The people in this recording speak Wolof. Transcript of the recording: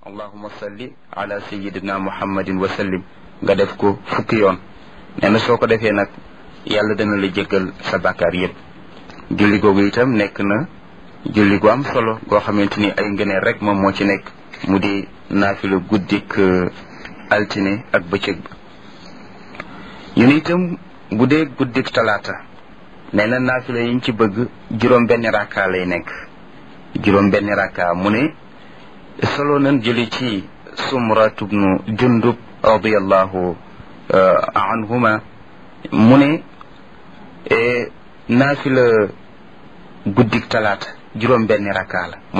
allahuma salli ala sayidina muhammadin wa sallim nga def ko fukki yoon nee na soo ko defee nag yàlla dana la jéggal sa bàkkaar yépp julli googu itam nekk na julli gu am solo goo xamante ni ay ngëneel rek moom moo ci nekk mu di naafila guddik altine ak bëccëg ba ñu ne itam bu dee guddik talaata nee na naafila yiñ ci bëgg juróom benn rakka lay nekk juróom benn rakka mu ne solo nan jëli ci sumrat ibnu jundub radiallahu anhuma mu ne naafila guddik talaata juróom benn rakka la